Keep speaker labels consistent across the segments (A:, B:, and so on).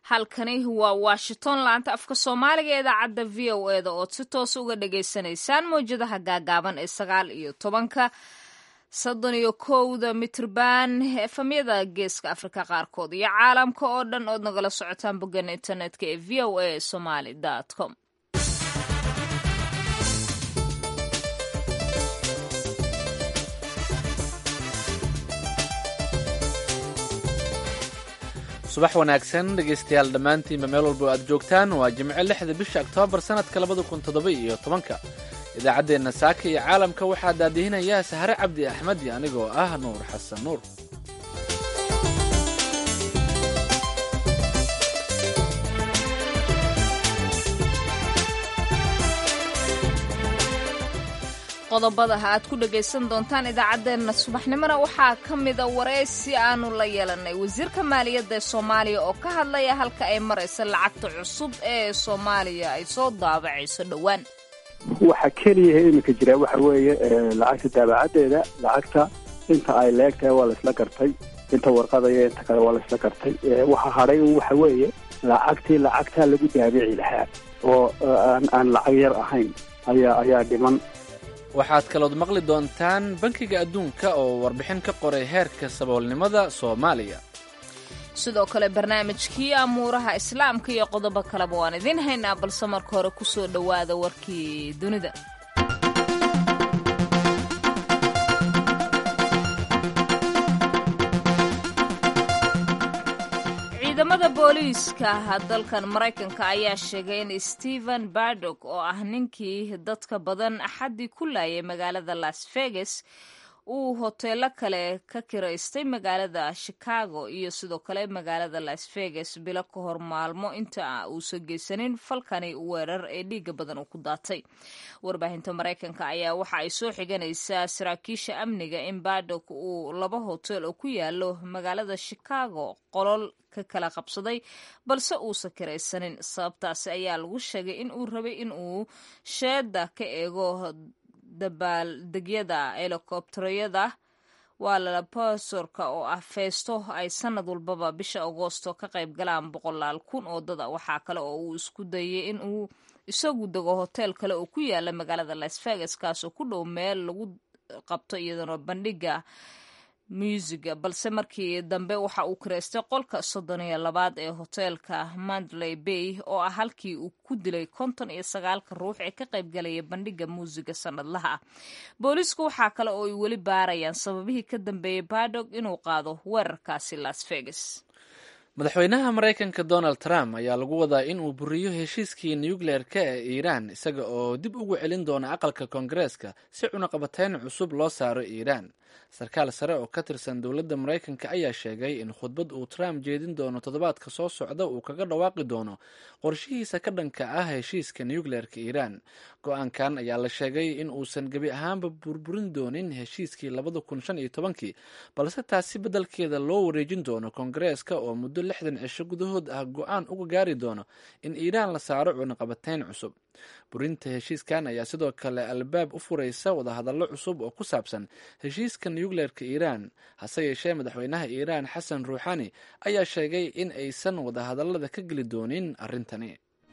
A: halkani waa washington laanta afka soomaaliga ee idaacadda v o eda ood si toos uga dhagaysanaysaan mawjadaha gaagaaban ee sagaal iyo tobanka soddon iyo kowda mitrban efamyada geeska afrika qaarkood iyo caalamka oo dhan ood nagala socotaan boggan internetka ee v o a somaly com
B: subax wanaagsan dhegaystayaal dhammaantiinba meel walba o aad joogtaan waa jimco lixda bisha oktoobar sannadka labada kun toddoba iyo tobanka idaacaddeenna saaka iyo caalamka waxaa daadihinayaa sahare cabdi axmed iyo anigoo ah nuur xasan nuur
A: qodobada aad ku dhagaysan doontaan idaacaddeenna subaxnimona waxaa ka mida wareysi aanu la yeelanay wasiirka maaliyadda ee soomaaliya oo ka hadlaya halka ay maraysa lacagta cusub ee soomaaliya ay soo daabacayso dhowaan
C: waxa keliyaha iminka jira waxa weeye lacagta daabacadeeda lacagta inta ay leegtahay waa laisla gartay inta warqadaya inta kale waa laisla gartay waxa hadhay waxa weeye lacagtii lacagtaa lagu daabici lahaa oo aan lacag yar ahayn ayaa ayaa dhiman
B: waxaad kalood maqli doontaan bankiga adduunka oo warbixin ka qoray heerka saboolnimada soomaaliya
A: sidoo kale barnaamijkii amuuraha islaamka iyo qodobo kaleba waan idiin haynaa balse marka hore ku soo dhowaada warkii dunida ciidamada booliiska dalkan maraykanka ayaa sheegay in stephen bardog oo ah ninkii dadka badan axaddii ku laayay magaalada las vegas uu hoteelo kale ka kiraystay magaalada chicago iyo sidoo kale magaalada las vegas bilo ka hor maalmo inta uusan geysanin falkani weerar ee dhiiga badan uu ku daatay warbaahinta maraykanka ayaa waxa ay soo xiganaysaa saraakiisha amniga in bardog uu laba hotel oo ku yaalo magaalada chicago qolol ka kala qabsaday balse uusan kiraysanin sababtaasi ayaa lagu sheegay in uu rabay in uu sheeda ka eego dabaaldegyada helikobterada waa lalabasorka oo ah feesto ay sanad walbaba bisha agoosto ka qayb galaan boqolaal kun oo dada waxaa kale oo uu isku dayay in uu isagu dego hotel kale oo ku yaala magaalada las vegas kaasoo ku dhow meel lagu qabto iyadana bandhiga muusiga balse markii dambe waxa uu kireystay qolka soddon iyo labaad ee hoteelka mandley bay oo ah halkii uu ku dilay konton iyo sagaalka ruux ee ka qaybgalaya bandhiga muusiga sanadlaha ah booliisku waxaa kale oo ay weli baarayaan sababihii ka dambeeyey badog inuu qaado weerarkaasi las vegas
B: madaxweynaha maraykanka donald trump ayaa lagu wadaa in uu buriyo heshiiskii nucleer-ka ee iiraan isaga oo dib ugu celin doona aqalka koongareeska si cunaqabateyn cusub loo saaro iiraan sarkaal sare oo ka tirsan dowladda maraykanka ayaa sheegay in khudbad uu trump jeedin doono toddobaadka soo socda uu kaga dhawaaqi doono qorshihiisa ka dhanka ah heshiiska nucleer-ka iiraan go-aankan ayaa la sheegay in uusan gebi ahaanba burburin doonin heshiiskii labada kun shan iyo tobankii balse taasi beddelkeeda loo wareejin doono koongareeska oo muddo lixdan cisho gudahood ah go-aan uga gaari doono in iiraan la saaro cunaqabateyn cusub burinta heshiiskan ayaa sidoo kale albaab u furaysa wadahadallo cusub oo ku saabsan heshiiska nucleer-ka iiraan hase yeeshee madaxweynaha iiraan xasan ruuxani ayaa sheegay in aysan wadahadallada ka geli doonin arrintani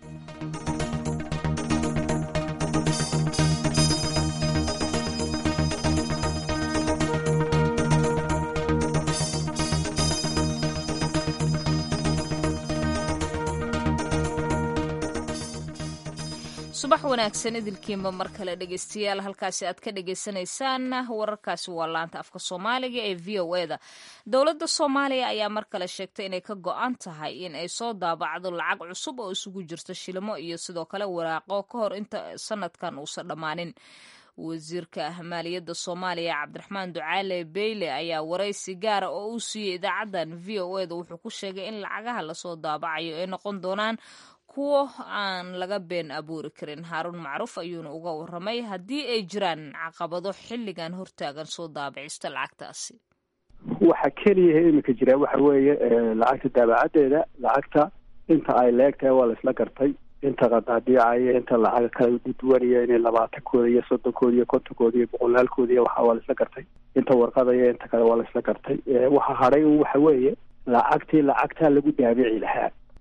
A: subax wanaagsan idilkiinba mar kale dhegeystayaal halkaasi aad ka dhagaysanaysaan wararkaasi waa laanta afka soomaaliga ee v o eda dowladda soomaaliya ayaa mar kale sheegtay inay ka go-an tahay in ay soo daabacdo lacag cusub oo isugu jirto shilimo iyo sidoo kale waraaqo ka hor inta sanadkan uusan dhammaanin wasiirka maaliyadda soomaaliya cabdiraxmaan ducaale beyle ayaa waraysi gaara oo uu siiyey idaacaddan v o eda wuxuu ku sheegay in lacagaha lasoo daabacayo ay noqon doonaan kuwo aan laga been abuuri karin haaruun macruuf ayuuna uga waramay haddii ay jiraan caqabado xilligan hortaagan soo daabicista lacagtaasi
C: waxa keliyaha iminka jira waxa weeye lacagta daabacadeeda lacagta inta ay leegtahay waa laisla gartay inta qadaadiicaya inta lacaga kala duwanaya inay labaatankooda iyo soddonkooda iyo kontonkooda iyo boqolaalkooda iyo waxa waa laisla gartay inta warqadaya inta kale waa laisla gartay waxa hadhay waxa weeye lacagtii lacagtaa lagu daabici lahaa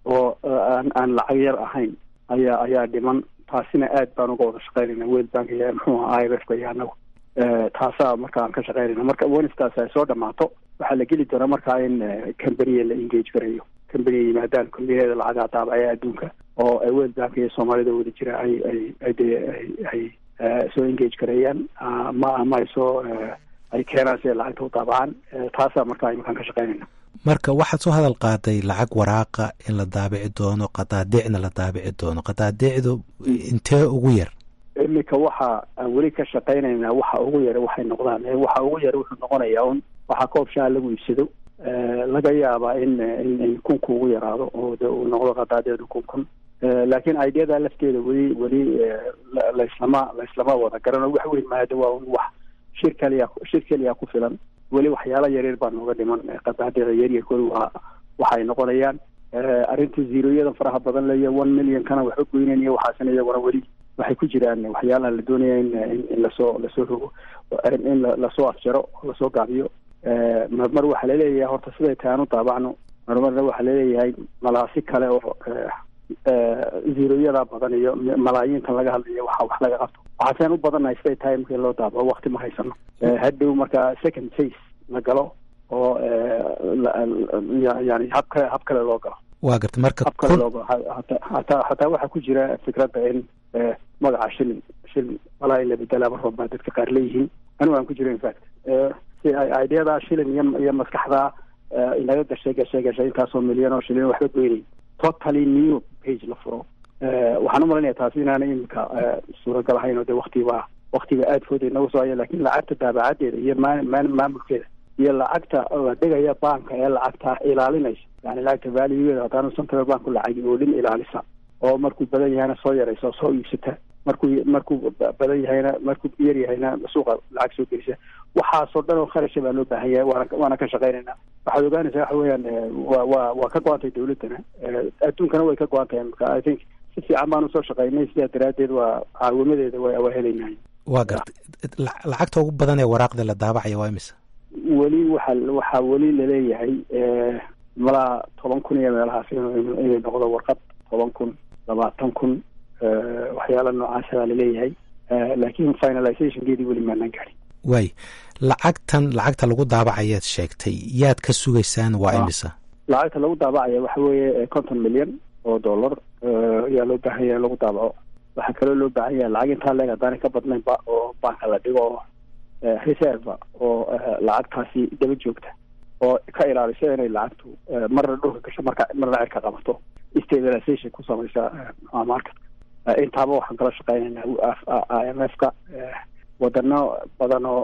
C: oo aan aan lacag yar ahayn ayaa ayaa dhiman taasina aad baan uga wada shaqeynayna world bank iyo muxuu aha i m f ka iyo anagu taasaa marka aan ka shaqeynayna marka wenstaas ay soo dhamaato waxaa la geli doonaa markaa in cambaniya la engage garayo cambaniya yimaadaan combaniyada lacagaa daabacaya adduunka oo world bank iyo soomaalida wada jira ay ay ay dee ay ay soo engage gareeyaan ma ama ay soo ay keenaan si ay lacagta u daabacaan taasaa markaa imakaan ka shaqeynayna
D: marka waxaad soo hadal qaaday lacag waraaqa in la daabici doono qadaadicna la daabici doono qadaadicdu intee ugu yar
C: iminka waxa aan weli ka shaqeynaynaa waxa ugu yara waxay noqdaan waxa ugu yara wuxuu noqonayaa un waxaa koob shaha lagu iibsado laga yaabaa in in in kunku ugu yaraado oo de uu noqdo qadaadeedu kun kun laakiin ideada lafteeda weli weli laislama laislama wada garano wax weyn maada waa un wax shir kaliya shir keliya ku filan weli waxyaala yaryar baa nooga dhiman qadaadica yaryarkooda waa waxay noqonayaan arrinta zeroyada faraha badan leyo one million kana waxba goynayn iyo waxaasina iyaguna weli waxay ku jiraan waxyaalaha la doonaya in in lasoo lasoo rogo in lasoo afjaro lasoo gaabiyo marmar waxaa laleeyahay horta siday tahay aan u daabacno marmarna waxaa laleeyahay malaasi kale oo zeroyada badan iyo malaayiintan laga hadlayo waxa wax laga qabto waxaaseen u badannahay siday tahay markii loo daabaco wakti ma haysano hadhow marka second phase la galo oo yani hab kale hab kale loo galo
D: waa garta marka
C: hab kale loo galo hataa hataa waxaa ku jira fikradda in magaca shilin shilin malaa in la bedelaa mar walba dadka qaar leeyihiin anigu aan ku jiro infact si ay ideadaa shilin iyo iyo maskaxdaa inaga gashay gashay gashay intaasoo milyan oo shilin waxba goynay totally new page la furo waxaan umalanaya taasi inaana imika suuragal ahayn oo de waktiba waktiga aad fooda inagu soo haya lakin lacagta daabacadeeda iyo maa maamulkeeda iyo lacagta la dhigaya banka ee lacagta ilaalinaysa yani lacagta valuegeeda haddaanu central bank lacagi oo dhin ilaalisa oo markuu badan yahayna soo yaraysa oo soo iibsata markuu markuu badan yahayna markuu yar yahayna suuqa lacag soo gelisa waxaasoo dhan oo kharasha baa loo baahan yahay waana waana ka shaqeynayna waxaad ogaanaysaa waxa weeyaan wa wa waa ka go-antay dawladdana adduunkana way ka go-an tahay marka i think si fiican baan usoo shaqeynay sidaa daraaddeed waa caawimadeeda wa waa helaynahay
D: waa garta lacagta ugu badan ee waraaqda la daabacaya waa imisa
C: weli waxa waxaa weli laleeyahay malaa toban kun iyo meelahaas inay noqdo warqad toban kun labaatan kun waxyaala noocaasa baa laleeyahay laakiin finalizationkeedii weli maanaan gaadhin
D: waay lacagtan lacagta lagu daabacayaad sheegtay yaad ka sugaysaan waa imisa
C: lacagta lagu daabacaya waxa weeye konton milyan oo dollar ayaa loo baahan yahay lagu daabaco waxaa kaloo loo baahan yahay lacag intaa leeg haddaanay ka badnaynba oo banka la dhigo oo reserva oo lacagtaasi daba joogta oo ka ilaalisa inay lacagtu marna dhulka gasho marka marna cirka qabato stabilization ku samaysa marketka intaaba waxaan kala shaqeynaynaa i m f ka wadano badan oo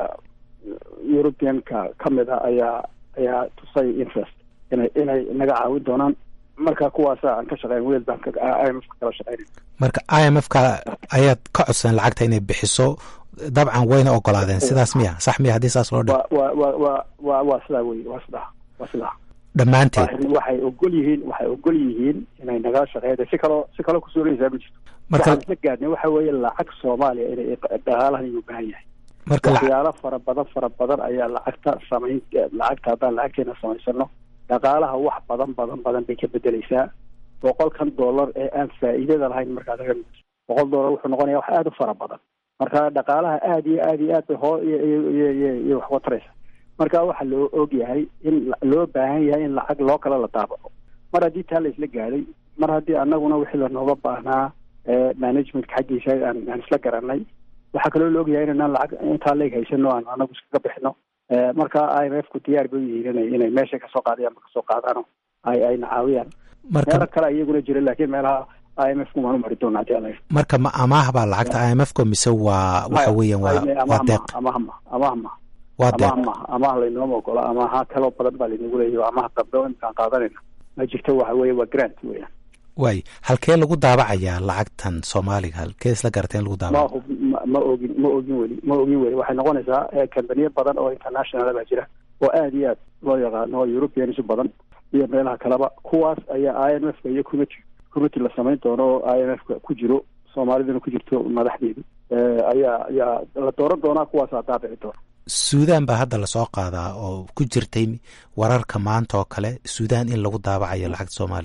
C: europeanka kamid a ayaa ayaa tusay interest inay inay naga caawin doonaan marka kuwaasa aan ka shaqeyn world bank i m f ka kala shaqeynay
D: marka i m f ka ayaad ka codsan lacagta inay bixiso dabcan wayna ogolaadeen sidaas miya sax miya haddii saas loo dhigo
C: wa wa wa wa waa sidaa wey waa sidaa waa sidaa
D: dhammaanteed
C: waxay ogol yihiin waxay ogol yihiin inay nagala shaqeeyda si kaloo si kaloo kusuulaysaa ma jirto
D: marka
C: waxaan isla gaadnay waxa weeye lacag soomaaliya inay dhaqaalahan inuu baahan yahay
D: marka
C: waxyaalo fara badan fara badan ayaa lacagta samayn lacagta haddaan lacagteena samaysano dhaqaalaha wax badan badan badan bay ka bedeleysaa boqolkan dollar ee aan faa'iidada lahayn markaad aga boqol dollar wuxuu noqonaya wax aada u fara badan marka dhaqaalaha aada iyo aada iyo aad bay hoo iyo iyo iyo iyo wax uga taraysa marka waxaa loo og yahay in loo baahan yahay in lacag loo kale la daabaco mar haddii taa la isla gaadhay mar haddii anaguna wixii lanooga baahnaa managementka xaggiisa aan aan isla garanay waxaa kaloo la ogyahay inanaan lacag intaa leeg haysano aan anagu iskaga bixino marka i m f ku diyaar bay yihiin inay inay meesha kasoo qaadayaan ma kasoo qaadaano ay ayna caawiyaan meelo kale iyaguna jira laakiin meelaha i m f ku maanu mari doona hadii ala
D: marka ma amaah baa lacagta i m f ka mise waa waxa weeyaan waa waa deeq
C: amahma amahma
D: waa deeq
C: amaah amaah laynooma ogola amaaha kaloo badan baa laynagu leeyahy amaah dambe oo imkaan qaadanayna ma jirto waxa weeye waa grant weeyaan
D: waay halkee lagu daabacayaa lacagtan soomaaliga halkee isla garatay in lagu daabaco
C: ma ma ogin ma ogin weli ma ogin weli waxay noqonaysaa kambaniyo badan oo international baa jira oo aad iyo aad loo yaqaano oo europeans badan iyo meelaha kaleba kuwaas ayaa i m f ka iyo committee committee la samayn doono oo i m f ka ku jiro soomaaliduna ku jirto madaxdeedu ayaa ayaa la dooran doonaa kuwaasaa daabici doona
D: suudan baa hadda lasoo qaadaa oo ku jirtay wararka maanta oo kale suudan in lagu daabacayo lacagta soomaaliga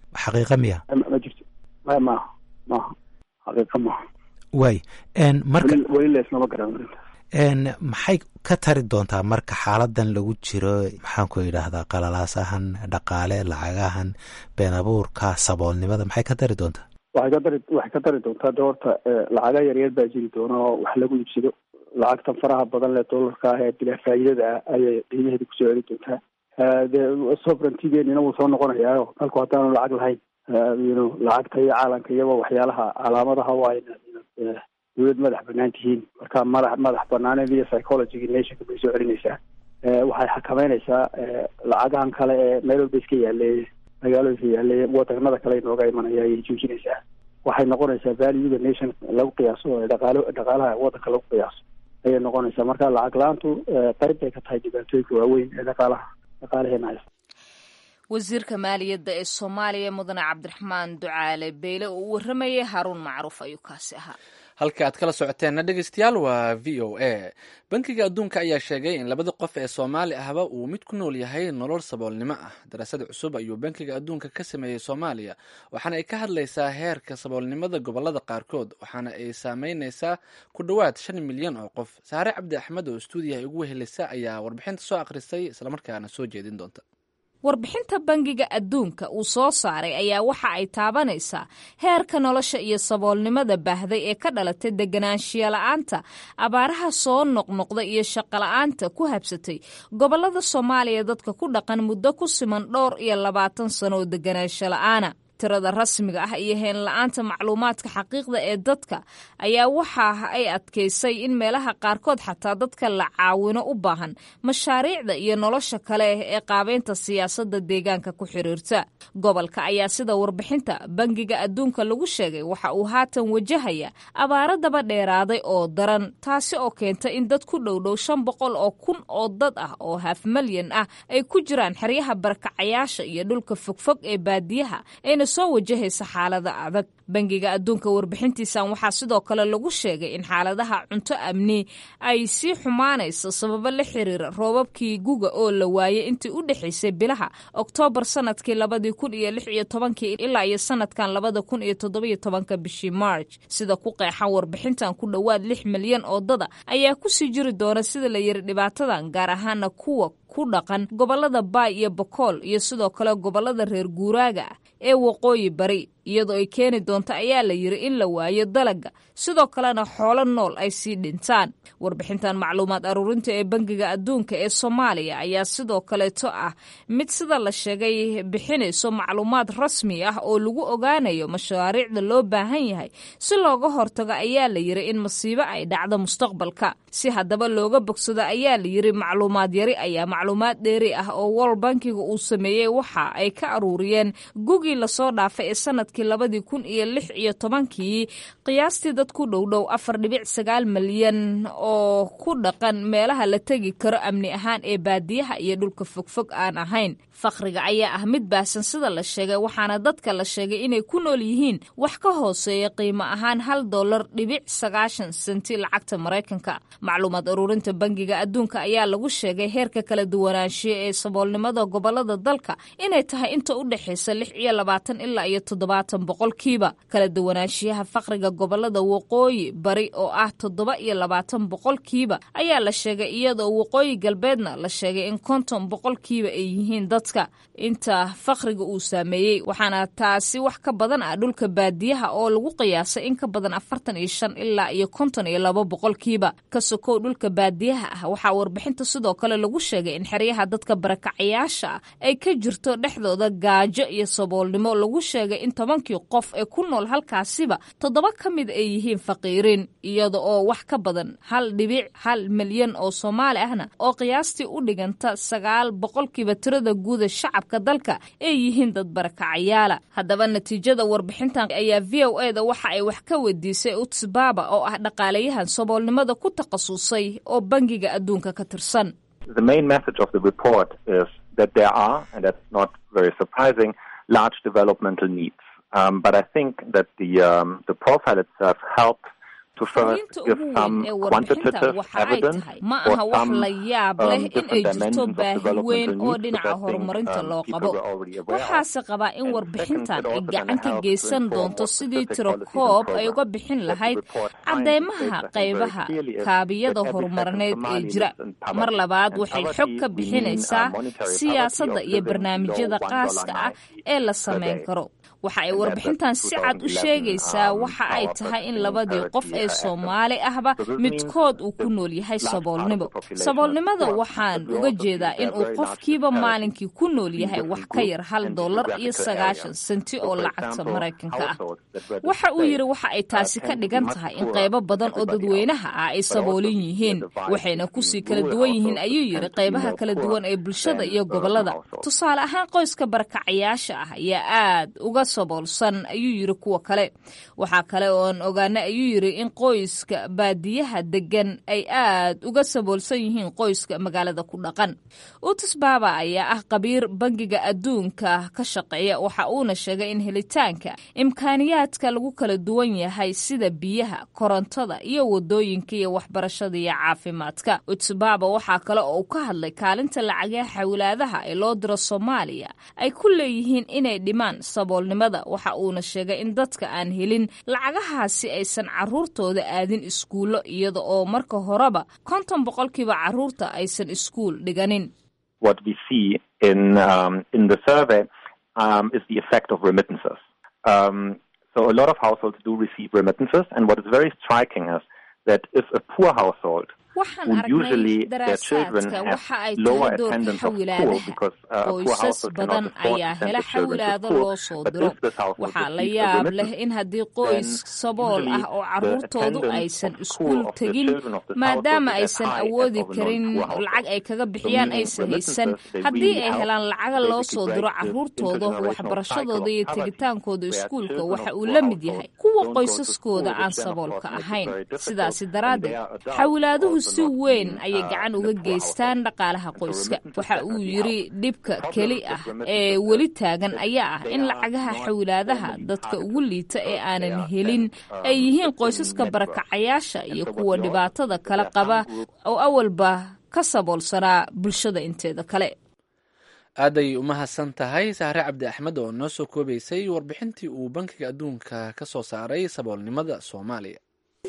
D: xaqiiqa miya
C: ma jirto maya maaha maaha xaqiiqa maaha
D: waay marka
C: weli leesnama garan arintaas
D: maxay ka tari doontaa marka xaaladan lagu jiro maxaanku yidhaahdaa qalalaasahan dhaqaale lacagahan been abuurka saboolnimada maxay ka tari doontaa
C: waxay ka dari waxay ka dari doontaa de horta lacaga yaryar baa jiri doona oo wax lagu iibsado lacagtan faraha badan lee dollarka ah ee bilaa faa'iidada ah ayay qiimaheeda kusoo celi doontaa de sovereigntigeenina wuu soo noqonayaa dalku haddaanu lacag lahayn yno lacagta iyo caalamka iyaba waxyaalaha calaamadaha waa ina dawlad madax banaan tihiin marka madax madax banaaneed iyo psychologyga nationka bay soo celinaysaa waxay xakameynaysaa lacagahan kale ee meel walba iska yaaleeye magaalooyinka yaaleeye wadanada kale inooga imanaya ayay joojinaysaa waxay noqonaysaa valuega nation lagu qiyaaso dhaqaalo dhaqaalaha wadanka lagu qiyaaso ayay noqonaysaa marka lacag la-aantu qayb bay ka tahay dhibaatooyinka waaweyn ee dhaqaalaha dhaqaalaheena haysta
A: wasiirka maaliyadda ee soomaaliya mudane cabdiraxmaan ducaale beyle oo u waramayay haruun macruuf ayuu kaasi ahaa
B: halka aad kala socoteenna dhegeystayaal waa v o a bankiga adduunka ayaa sheegay in labada qof ee soomaali ahba uu mid ku nool yahay nolol saboolnimo ah daraasad cusub ayuu bankiga adduunka ka sameeyey soomaaliya waxaana ay ka hadlaysaa heerka saboolnimada gobolada qaarkood waxaana ay saameyneysaa ku dhowaad shan milyan oo qof saare cabdi axmed oo stuudiyaha ugu wehelisa ayaa warbixinta soo akhrisay islamarkaana soo jeedin doonta
A: warbixinta bangiga adduunka uu soo saaray ayaa waxa ay taabanaysaa heerka nolosha iyo saboolnimada baahday ee ka dhalatay deganaanshiya la-aanta abaaraha soo noqnoqda iyo shaqola'aanta ku habsatay gobolada soomaaliya dadka ku dhaqan muddo ku siman dhowr iyo labaatan sano oo deganaansho la-aana tirada rasmiga ah iyo heenla-aanta macluumaadka xaqiiqda ee dadka ayaa waxa ay adkaysay in meelaha qaarkood xataa dadka la caawino u baahan mashaariicda iyo nolosha kale ee qaabeynta siyaasadda deegaanka ku xiriirta gobolka ayaa sida warbixinta bangiga adduunka lagu sheegay waxa uu haatan wajahaya abaaro daba dheeraaday oo daran taasi oo keenta in dad ku dhowdhow shan boqol oo kun oo dad ah oo haaf malyan ah ay ku jiraan xeryaha barakacayaasha iyo dhulka fogfog ee baadiyaha ayna soo wajahaysa xaalada adag bangiga adduunka warbixintiisan waxaa sidoo kale lagu sheegay in xaaladaha cunto amni ay sii xumaanayso sababo la xiriira roobabkii guga oo la waayay intii u dhexaysay bilaha oktoobar sanadkii labadii kun iyo lix iyo tobankii ilaa iyo sanadkan labada kun iyo toddobiyo tobanka bishii march sida ku qeexan warbixintan ku dhowaad lix milyan oo dada ayaa kusii jiri doona sida la yiri dhibaatadan gaar ahaana kuwa ku dhaqan gobolada baay iyo bokool iyo sidoo kale gobolada reer guuraaga ah ee waqooyi bari iyadoo ay keeni doonto ayaa la yiri in la waayo dalaga sidoo kalena xoolo nool ay sii dhintaan warbixintan macluumaad aruurinta ee bangiga adduunka ee soomaaliya ayaa sidoo kaleeto ah mid sida la sheegay bixinayso macluumaad rasmi ah oo lagu ogaanayo mashaariicda loo baahan yahay si looga hortago ayaa la yiri in masiibo ay dhacdo mustaqbalka si haddaba looga bogsado ayaa la yiri macluumaad yari ayaa macluumaad dheeri ah oo wol bankiga uu sameeyey waxa ay ka aruuriyeen gugii lasoo dhaafay ee sanadkii labadii kun iyo lix iyo tobankii qiyaastii dad ku dhowdhow afar dhibic sagaal malyan oo ku dhaqan meelaha la tegi karo amni ahaan ee baadiyaha iyo dhulka fogfog aan ahayn fakhriga ayaa ah mid baahsan sida la sheegay waxaana dadka la sheegay inay ku nool yihiin wax ka hooseeya qiimo ahaan hal dollar dhibic sagaashan senti lacagta maraykanka macluumaad ururinta bangiga adduunka ayaa lagu sheegay heerka kala duwanaanshiya ee saboolnimada gobolada dalka inay tahay inta u dhexaysa lix iyo labaatan ilaa iyo toddobaatan boqolkiiba kala duwanaanshiyaha fakhriga gobolada waqooyi bari oo ah toddoba iyo labaatan boqolkiiba ayaa la sheegay iyadoo waqooyi galbeedna la sheegay in konton boqolkiiba ay yihiin dadka inta fakhriga uu saameeyey waxaana taasi wax ka badan ah dhulka baadiyaha oo lagu qiyaasay in ka badan afartan iyo shan ilaa iyo konton iyo laba boqolkiiba ka sokow dhulka baadiyaha ah waxaa warbixinta sidoo kale lagu sheegay in xeryaha dadka barakacayaasha ah ay ka jirto dhexdooda gaajo iyo saboolnimo lagu sheegay in tobankii qof ee ku nool halkaasiba toddoba ka mid ay yihiin faqiiriin iyada oo wax ka badan hal dhibic hal milyan oo soomaali ahna oo qiyaastii u dhiganta sagaal boqolkiiba tirada guuda shacabka dalka ay yihiin dad barakacayaala haddaba natiijada warbixintan ayaa v o e da waxa ay wax ka weydiisay utsbaba oo ah dhaqaalayahan saboolnimada ku takhasusay oo bangiga adduunka ka tirsan
E: The main message of the report is that there are, and that's not very surprising, large developmental needs. Um, but I think that the um, the profile itself helps to first
A: fariinta
E: give
A: ugu weyn
E: some
A: ee warbixintan
E: quantitative
A: waxa ay
E: evidence
A: tahay ma
E: or
A: aha wax
E: some
A: la yaab leh
E: um,
A: in ay
E: different
A: jirto
E: dimensions of
A: baahi
E: developmental
A: weyn oo
E: needs
A: dhinaca
E: that things,
A: horumarinta
E: um,
A: loo
E: people
A: qabo
E: were already aware of.
A: waxaase qabaa in
E: And
A: warbixintan
E: second,
A: ay
E: it also
A: gacan
E: can
A: ka
E: help to
A: geysan
E: inform
A: doonto
E: what
A: sidii
E: specific
A: tiro
E: policies and
A: koob ay
E: programs
A: uga bixin
E: that the
A: lahayd
E: report finds
A: cadeymaha
E: states, I think, very
A: qaybaha
E: clearly is
A: kaabiyada
E: that every second
A: horumarneed ee
E: Somali
A: jira
E: lives in poverty.
A: mar labaad
E: And
A: waxay
E: poverty,
A: xog ka
E: we mean, uh,
A: bixinaysaa
E: monetary poverty
A: siyaasadda
E: of
A: iyo
E: living
A: barnaamijyada
E: below
A: qaaska ah
E: $1.90
A: ee la
E: per
A: sameyn
E: day.
A: karo waxa ay
E: And that's
A: warbixintan
E: the
A: si cad u
E: 2011,
A: sheegaysaa
E: um,
A: waxa ay
E: Power
A: tahay in
E: Purchasing
A: labadii qof
E: Parity
A: ee
E: Act.
A: soomaali ahba
E: So this
A: midkood
E: means
A: uu ku
E: the
A: nool yahay
E: large part of the
A: saboolnimo
E: population
A: saboolnimada
E: is poor,
A: waxaan
E: but we
A: uga
E: also see
A: jeedaa
E: there
A: in
E: are
A: uu
E: very large
A: qofkiiba
E: disparities
A: maalinkii ku nool
E: in
A: yahay wax
E: different
A: ka yar
E: groups
A: hal
E: and
A: dollar iyo
E: geographical
A: sagaashan
E: areas.
A: senti
E: So,
A: oo
E: for
A: lacagta
E: example,
A: maraykanka ah
E: households that were
A: waxa uu
E: displaced,
A: yidhi waxa ay
E: uh,
A: taasi ka
E: tend to be
A: dhigan
E: much
A: tahay in
E: poorer
A: qaybo
E: than
A: badan oo
E: everybody
A: dadweynaha
E: else.
A: ah ay
E: But also
A: saboolin
E: we see a
A: yihiin
E: divide
A: waxayna kusii
E: between
A: kala
E: rural
A: duwan yihiin
E: households
A: ayuu
E: that
A: yidhi
E: tend to be
A: qaybaha
E: more
A: kala
E: poor
A: duwan ee bulshada
E: than
A: iyo
E: urban
A: gobolada
E: households.
A: tusaale ahaan qoyska barakacayaasha ah ayaa aad uga saboolsan ayuu yidhi kuwa kale waxaa kale oon ogaana ayuu yidhi in qoyska baadiyaha degan ay aad uga saboolsan yihiin qoyska magaalada ku dhaqan utus baaba ayaa ah qabiir bangiga adduunka ka shaqeeya waxa uuna sheegay in helitaanka imkaaniyaadka lagu kala duwan yahay sida biyaha korontada iyo wadooyinka iyo waxbarashada iyo caafimaadka utus baaba waxaa kale oo uu ka hadlay kaalinta lacagaha xawlaadaha ee loo diro soomaaliya ay ku leeyihiin inay dhimaan saboolnimada waxa uuna sheegay in dadka aan helin lacagahaasi aysan caruurtooda aadin iskuullo iyada oo marka horeba konton boqolkiiba caruurta aysan iskuul dhiganin
E: what we see in um, in the survey um, is the effect of remittances. Um, so a lot of households do receive remittances, and what is very striking is that if a poor household
A: waxaan
E: who
A: aragnay
E: usually their children
A: daraasaadka
E: have
A: waxa ay
E: lower
A: tahay doorka
E: attendance of school
A: xawilaadaha
E: because uh, a poor
A: qoysas
E: household cannot
A: badan
E: afford to
A: ayaa
E: send
A: hela
E: the children to
A: xawilaado
E: school.
A: loo soo
E: But
A: diro
E: if this household
A: waxaa la
E: receives a
A: yaab leh
E: remittance,
A: in haddii qoys
E: then
A: sabool
E: usually
A: ah oo
E: the
A: caruurtoodu
E: attendance
A: aysan
E: of
A: iskuul
E: school of the
A: tegin
E: children of this
A: maadaama
E: household is as
A: aysan
E: high as
A: awoodi
E: of a
A: karin
E: non-poor household.
A: lacag ay kaga bixiyaan
E: meaning
A: aysan
E: remittances,
A: haysan
E: they
A: haddii
E: really
A: ay
E: help
A: helaan lacaga
E: to
A: loo
E: basically
A: soo diro
E: break the
A: caruurtooda
E: intergenerational
A: waxbarashadooda
E: cycle
A: iyo
E: of poverty,
A: tegitaankooda
E: where
A: iskuulka
E: children
A: waxa
E: of
A: uu
E: poor
A: la mid
E: households
A: yahay kuwa
E: don't go to
A: qoysaskooda
E: school,
A: aan
E: which then of
A: saboolka
E: course makes it
A: ahayn
E: very difficult,
A: sidaasi
E: and
A: daraaddeed
E: their adults
A: xawilaaduhu
E: also
A: si
E: not
A: weyn
E: being,
A: ayay
E: uh,
A: gacan
E: in a
A: uga
E: poor
A: geystaan
E: household.
A: dhaqaalaha
E: And so
A: qoyska
E: remittances
A: waxa uu
E: definitely
A: yidhi
E: help.
A: dhibka
E: The problem
A: keli
E: with
A: ah
E: remittances
A: ee
E: is
A: weli taagan
E: that
A: ayaa ah
E: they
A: in
E: are
A: lacagaha
E: not
A: xawilaadaha
E: formally
A: dadka
E: targeted
A: ugu liita ee
E: because they
A: aanan
E: are
A: helin
E: sent, um,
A: ay yihiin
E: within
A: qoysaska
E: networks.
A: barakacayaasha
E: And
A: iyo
E: so what
A: kuwa
E: we also
A: dhibaatada
E: see
A: kala
E: that there are
A: qaba
E: some groups
A: oo awalba ka saboolsanaa bulshada inteeda kale
B: aaday umahadsan tahay sahre cabdi axmed oo noo soo koobaysay warbixintii uu bankiga adduunka ka soo saaray saboolnimada soomaaliya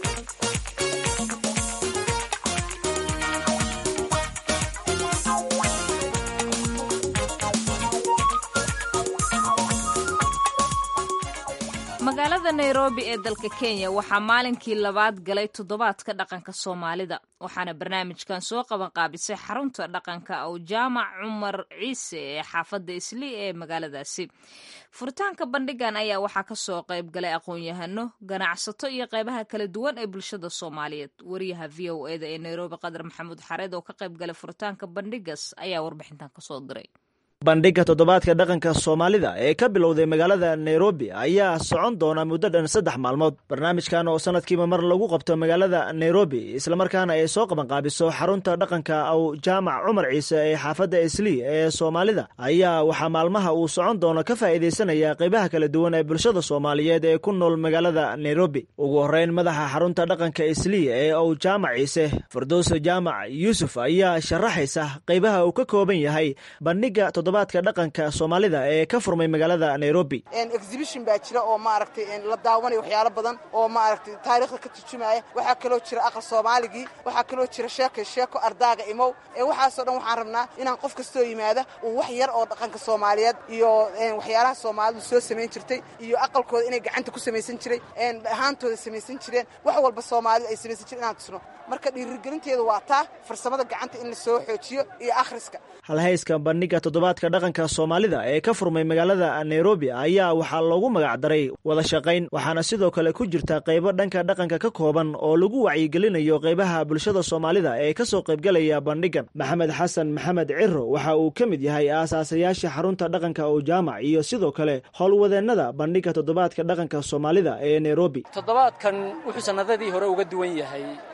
A: magaalada nairobi ee dalka kenya waxaa maalinkii labaad galay toddobaadka dhaqanka soomaalida waxaana barnaamijkan soo qaban qaabisay xarunta dhaqanka oo jaamac cumar ciise ee xaafadda isli ee magaaladaasi furitaanka bandhigan ayaa waxaa kasoo qayb galay aqoon-yahano ganacsato iyo qeybaha kala duwan ee bulshada soomaaliyeed wariyaha v o eda ee nairobi qadar maxamuud xareed oo ka qayb galay furitaanka bandhigas ayaa warbixintan kasoo diray
F: bandhigga toddobaadka dhaqanka soomaalida ee ka bilowday magaalada nairobi ayaa socon doona muddo dhan saddex maalmood barnaamijkan oo sanadkiiba mar lagu qabto magaalada nairobi islamarkaana ay soo qabanqaabiso xarunta dhaqanka aw jaamac cumar ciise ee xaafadda islii ee soomaalida ayaa waxaa maalmaha uu socon doono ka faa'iidaysanaya qaybaha kala duwan ee bulshada soomaaliyeed ee ku nool magaalada nairobi ugu horreyn madaxa xarunta dhaqanka islii ee ow jaamac ciise firdowse jaamac yuusuf ayaa sharaxaysa qaybaha uu ka kooban yahay bandhigga toddobaadka dhaqanka soomaalida ee ka furmay magaalada nairobi
G: exhibition baa jira oo maaragtay la daawanayo waxyaalo badan oo maaragtay taariikhda ka turjumaya waxaa kaloo jira aqal soomaaligii waxaa kaloo jira sheeko sheeko ardaaga imow ee waxaasoo dhan waxaan rabnaa inaan qof kastoo yimaada uu wax yar oo dhaqanka soomaaliyeed iyo waxyaalaha soomaalidu soo samayn jirtay iyo aqalkooda inay gacanta ku samaysan jiray ahaantooda samaysan jireen wax walba soomaalidu ay samaysan jireen inaan tusno marka dhiirigelinteedu waa taa farsamada gacanta in la soo xoojiyo iyo akhriska
F: halhayska bandhigga toddobaadka dhaqanka soomaalida ee ka furmay magaalada nairobi ayaa waxaa loogu magacdaray wada shaqayn waxaana sidoo kale ku jirta qaybo dhanka dhaqanka ka kooban oo lagu wacyigelinayo qaybaha bulshada soomaalida ee ka soo qaybgelaya bandhiggan maxamed xasan maxamed ciro waxa uu ka mid yahay aasaasayaasha xarunta dhaqanka oo jaamac iyo sidoo kale howlwadeennada bandhigga toddobaadka dhaqanka soomaalida ee nairobi
H: toddobaadkan wuxuu sannadadii hore uga duwan yahay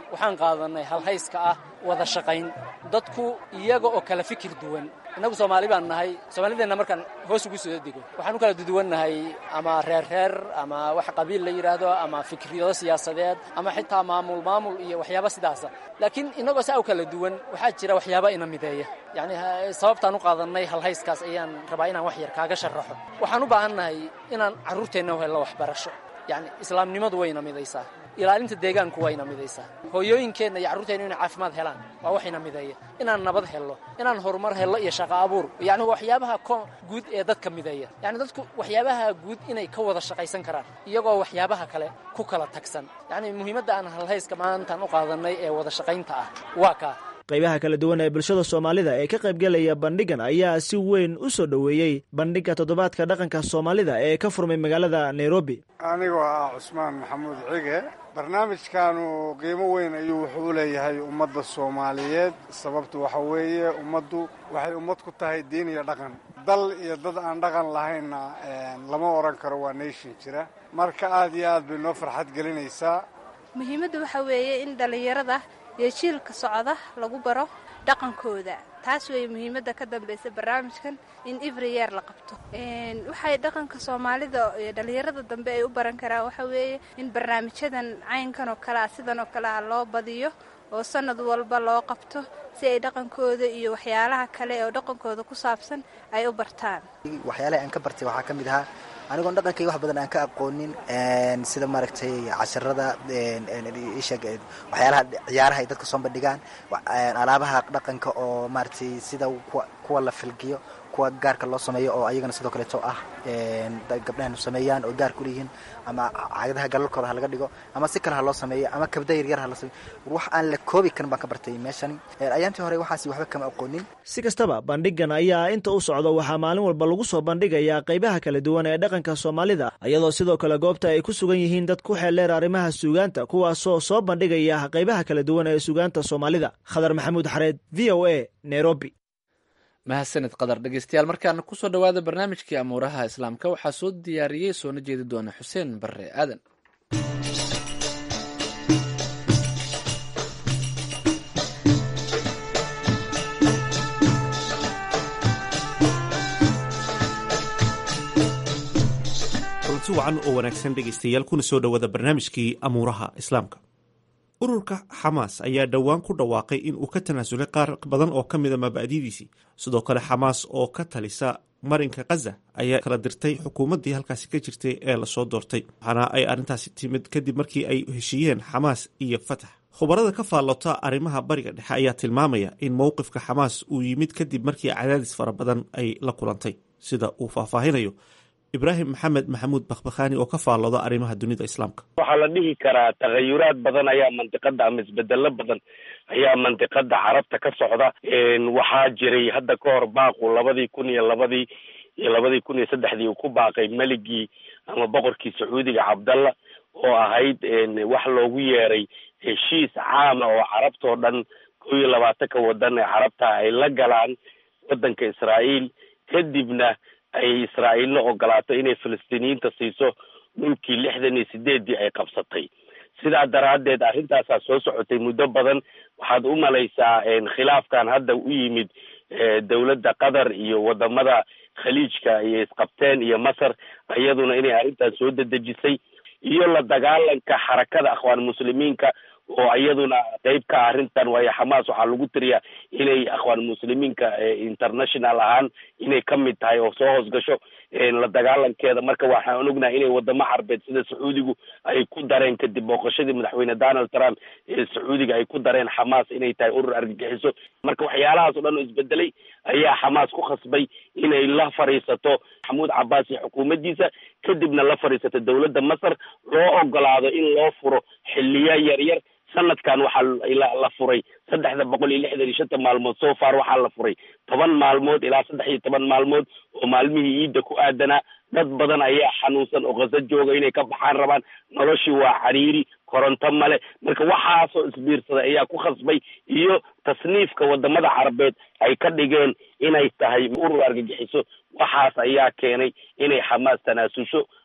H: waxaan qaadanay halhayska ah wada shaqayn dadku iyaga oo kala fikir duwan innagu soomaali baan nahay soomaalideenna markaan hoos ugu soo dego waxaan u kala duduwannahay ama reer reer ama wax qabiil la yidhaahdo ama fikriyado siyaasadeed ama xitaa maamul maamul iyo waxyaaba sidaasa laakiin innagoo saa u kala duwan waxaa jira waxyaaba ina mideeya yacni sababtaan u qaadannay halhayskaas ayaan rabaa inaan wax yar kaaga sharaxo waxaan u baahannahay inaan carruurteenna u helno waxbarasho yacni islaamnimadu wayna midaysaa ilaalinta deegaanku wayna midaysaa hooyooyinkeenna iyo carruurteenna inay caafimaad helaan waa waxayna mideeya inaan nabad helno inaan horumar helno iyo shaqo abuur yacni waxyaabaha guud ee dadka mideeya yacni dadku waxyaabaha guud inay ka wada shaqaysan karaan iyagoo waxyaabaha kale ku kala tagsan yacni muhiimadda aan halhayska maantaan u qaadannay ee wada shaqaynta ah waa kaa
F: qaybaha kala duwan ee bulshada soomaalida ee ka qaybgelaya bandhigan ayaa si weyn u soo dhoweeyey bandhigga toddobaadka dhaqanka soomaalida ee ka furmay magaalada nairobi
I: anigoo ah cusmaan maxamuud cige barnaamijkanu qiimo weyn ayuu wuxuu u leeyahay ummadda soomaaliyeed sababtu waxa weeye ummaddu waxay ummad ku tahay diin iyo dhaqan dal iyo dad aan dhaqan lahaynna lama odhan karo waa nation jira marka aad iyo aad bay noo farxad gelinaysaa
J: muhiimadda waxaa weeye in dhallinyarada iyo jiilka socda lagu baro dhaqankooda taas weeye muhiimadda ka dambaysa barnaamijkan in every year la qabto waxay dhaqanka soomaalida iyo dhallinyarada dambe ay u baran karaan waxaa weeye in barnaamijyadan caynkan oo kalea sidan oo kalea loo badiyo oo sanad walba loo qabto si ay dhaqankooda iyo waxyaalaha kale oo dhaqankooda ku saabsan ay u bartaan
K: waxyaalaha aan ka bartay waxaa ka mid ahaa anigoon dhaqankayga wax badan aan ka aqoonin sida maaragtay casharada isheg waxyaalaha ciyaaraha ay dadka soo bandhigaan alaabaha dhaqanka oo maaragtay sida kuwa la filgiyo kuwa gaarka loo sameeyo oo ayagana sidoo kaleeto ah gabdhahanu sameeyaan oo gaarka uleeyihiin ama cagadaha galalkooda ha laga dhigo ama si kale ha loo sameeyo ama kabda yaryar ha la sameeyo wax aan la koobi karin baan ka bartay meeshani ayaantii hore waxaasi waxba kama aqoonin
F: si kastaba bandhigan ayaa inta u socdo waxaa maalin walba lagu soo bandhigayaa qaybaha kala duwan ee dhaqanka soomaalida iyadoo sidoo kale goobta ay ku sugan yihiin dad ku xeeldheer arrimaha suugaanta kuwaasoo soo bandhigaya qaybaha kala duwan ee suugaanta soomaalida khadar maxamuud xareed v o a nairobi
B: mahadsanid qadar dhegeystayaal markaana kusoo dhowaada barnaamijkii amuuraha islaamka waxaa soo diyaariyey soona jeedi doona xuseen barre aadan
L: kulanti wacan oo wanaagsan dhegaystayaal kuna soo dhowaada barnaamijkii amuuraha islaamka ururka xamaas ayaa dhowaan ku dhawaaqay in uu ka tanaasulay qaar badan oo ka mida mabaadidiisii sidoo kale xamaas oo ka talisa marinka khaza ayaa kala dirtay xukuumaddii halkaasi ka jirtay ee lasoo doortay waxaana ay arrintaasi timid kadib markii ay heshiiyeen xamaas iyo fatax khubarada ka faallota arrimaha bariga dhexe ayaa tilmaamaya in mowqifka xamaas uu yimid kadib markii cadaadis fara badan ay la kulantay sida uu faahfaahinayo ibraahim maxamed maxamuud bakhbakhaani oo ka faallooda arrimaha dunida islaamka
M: waxaa la dhihi karaa takhayuraad badan ayaa mandiqada ama isbedelo badan ayaa mandiqada carabta ka socda waxaa jiray hadda ka hor baaqu labadii kun iyo labadii iyo labadii kun iyo saddexdii uu ku baaqay meligii ama boqorkii sacuudiga cabdalla oo ahayd wax loogu yeeray heshiis caama oo carabtao dhan kow iyo labaatanka wadan ee carabta ay la galaan wadanka israa'iil kadibna ay israa'iilna ogolaato inay falastiiniyiinta siiso dhulkii lixdan iyo sideeddii ay qabsatay sidaa daraaddeed arrintaasaa soo socotay muddo badan waxaad u malaysaa khilaafkan hadda u yimid dowladda qatar iyo wadamada khaliijka iyo isqabteen iyo masar iyaduna inay arrintan soo dedejisay iyo la dagaalanka xarakada akhwaan muslimiinka oo iyaduna qeyb ka ah arrintan waayo xamaas waxaa lagu tiriyaa inay akhwaan muslimiinka international ahaan inay ka mid tahay oo soo hoosgasho la dagaalankeeda marka waxaan ognahay inay wadamo carbeed sida sacuudigu ay ku dareen kadib booqashadii madaxweyne donald trump ee sacuudiga ay ku dareen xamaas inay tahay urur argagixiso marka waxyaalahaas o dhan oo isbedelay ayaa xamaas ku khasbay inay la fadhiisato maxamuud cabaas iyo xukuumaddiisa kadibna la fadhiisato dowladda masar loo ogolaado in loo furo xiliya yaryar sanadkan waxaa la furay saddexda boqol iyo lixdan iyo shanta maalmood so far waxaa la furay toban maalmood ilaa saddex iyo toban maalmood oo maalmihii iidda ku aadanaa dad badan ayaa xanuunsan oo khaso jooga inay ka baxaan rabaan noloshii waa cariiri koronto male marka waxaasoo isbiirsada ayaa ku khasbay iyo tasniifka wadamada carabeed ay ka dhigeen inay tahay urur argagixiso waxaas ayaa keenay inay xamaas tanaasusho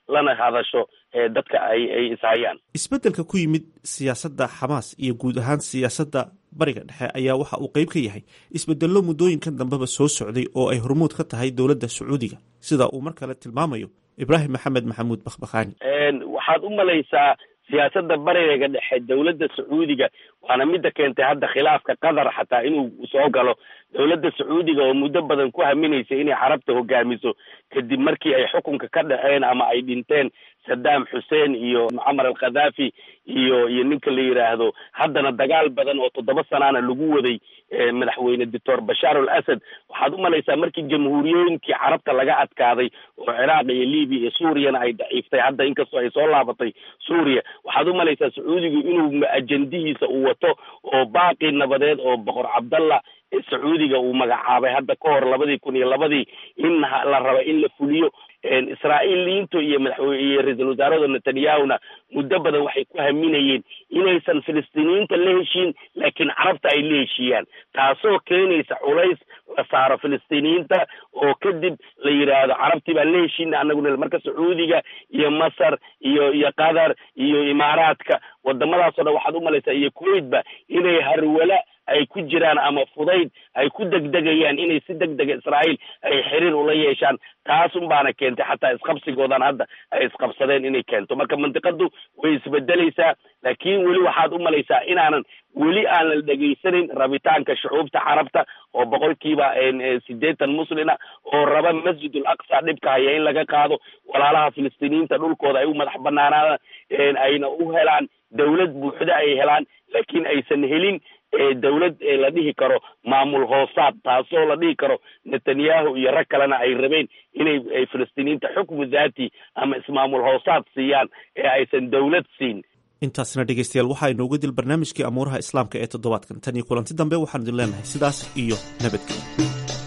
M: lana hadasho dadka ay ay ishayaan
L: isbeddelka ku yimid siyaasadda xamaas iyo guud ahaan siyaasadda bariga dhexe ayaa waxa uu qeyb ka yahay isbedello muddooyinkan dambeba soo socday oo ay hormuud ka tahay dowladda sacuudiga sida uu mar kale tilmaamayo ibraahim maxamed maxamuud bakhbakhaani
M: waxaad u malaysaa siyaasadda bariga dhexe dowladda sacuudiga waana midda keentay hadda khilaafka qatar xataa inuu soo galo dowladda sacuudiga oo muddo badan ku haminaysay inay carabta hogaamiso kadib markii ay xukunka ka dhaceen ama ay dhinteen saddam xuseen iyo mucamar al khadaafi iyo iyo ninka la yidhaahdo haddana dagaal badan oo toddoba sanaana lagu waday madaxweyne doctor bashaar al asad waxaad u malaysaa markii jamhuuriyooyinkii carabta laga adkaaday oo ciraaq iyo libiya iyo suuriyana ay daciiftay hadda inkastoo ay soo laabatay suuriya waxaad u malaysaa sacuudigu inuu ajendihiisa uu wato oo baaqi nabadeed oo boqor cabdallah sacuudiga uu magacaabay hadda ka hor labadii kun iyo labadii in la raba in la fuliyo israa'iiliyiintu iyo madaxwe iyo ra-iisul wasaarada netanyahuna muddo badan waxay ku haminayeen inaysan filistiiniyiinta la heshiin laakiin carabta ay la heshiiyaan taasoo keenaysa culays la saaro filistiiniyiinta oo kadib la yidhaahdo carabtii baan la heshiina anaguna marka sacuudiga iyo masar iyo iyo qatar iyo imaaraadka wadamadaasoo dhan waxaad u malaysaa iyo kuwaitba inay harwala ay ku jiraan ama fudayd ay ku degdegayaan inay si deg dega israa'iil ay xiriir ula yeeshaan taas un baana keentay xataa isqabsigoodan hadda ay isqabsadeen inay keento marka mandiqadu way isbedelaysaa laakiin weli waxaad u malaysaa inaanan weli aan la dhegaysanayn rabitaanka shucuubta carabta oo boqolkiiba sideetan muslina oo raba masjid ul aqsa dhibka haya in laga qaado walaalaha filistiiniyiinta dhulkooda ay u madax banaanaadaan ayna u helaan dawlad buuxda ay helaan laakiin aysan helin dawlad la dhihi karo maamul hoosaad taasoo la dhihi karo netanyahu iyo rag kalena ay rabeen inay filistiiniyiinta xukmu daati ama ismaamul hoosaad siiyaan ee aysan dawlad siin
L: intaasna dhegeystayaal waxaa inoogu dil barnaamijkii amuuraha islaamka ee toddobaadkan tan iyo kulanti dambe waxaanu idin leenahay sidaas iyo nabadgelyo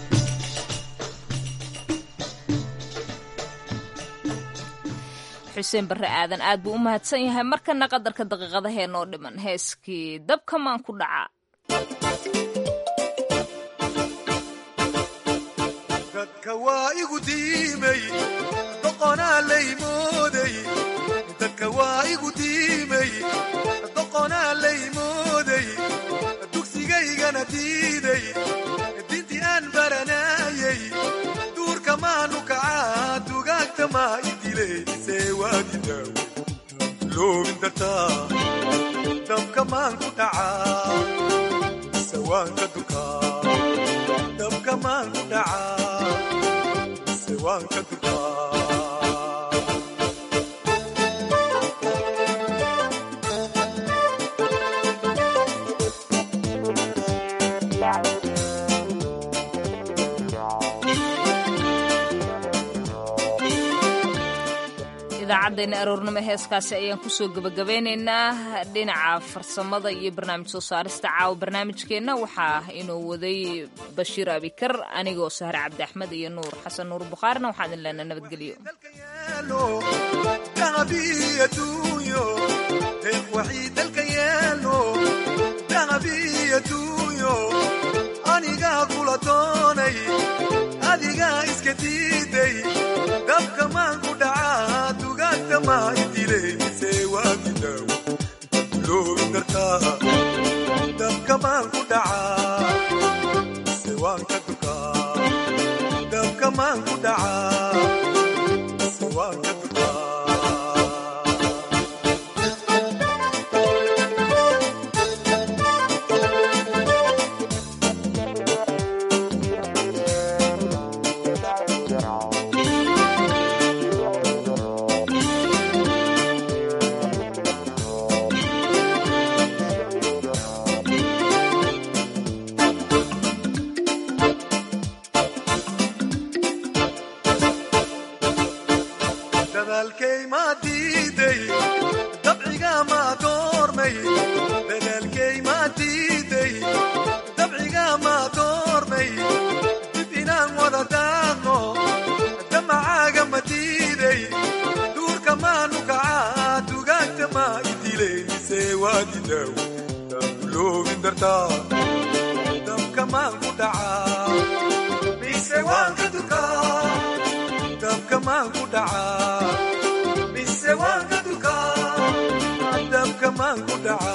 A: xuseen barre aadan aad buu u mahadsan yahay markana qadarka daqiiqadahee noo dhiman heeskii dabkamaan ku dhaca
N: dadka waa igu diimay doqonaa laymooday dadka waa igu diimay doqonaa laymooday dugsigaygana diiday dintii aan baranaayay duurka maanu kacaa dugaagta maa idilaysee waadidaaw loobin dartaa dabka maan ku dhacaa sawaanka dukaa dabka maan ku dhacaa sawaanka dukaa
A: idaacaddeena aroornimo heeskaasi ayaan kusoo gebagabeynaynaa dhinaca farsamada iyo barnaamij soo saarista caawa barnaamijkeenna waxaa inoo waday bashiir abikar anigoo sahre cabdi axmed iyo nuur xasan nuur bukhaarina waxaan idin leenaa nabadgelyo
N: anigaa kula doonay adigaa iska diiday dabka maan ku dhacaa dugaagta maa idilaysee waagidaaw loobin dartaa dabka maan ku dhacaa sewaanka dukaa dabka maan ku dhacaa sewaanka dukaa dadaalkay maa diiday dabciga maa doormay dadaalkay maa diiday dabciga maa doormay dib inaan wada daaqno damacaaga ma diiday duurka maanu kacaa dugaagta maa idilaysee waadidaaw loobin dartaa dabka maan ku dhacaa mise waan ka dukaa dabka maan ku dhacaa ku dhaca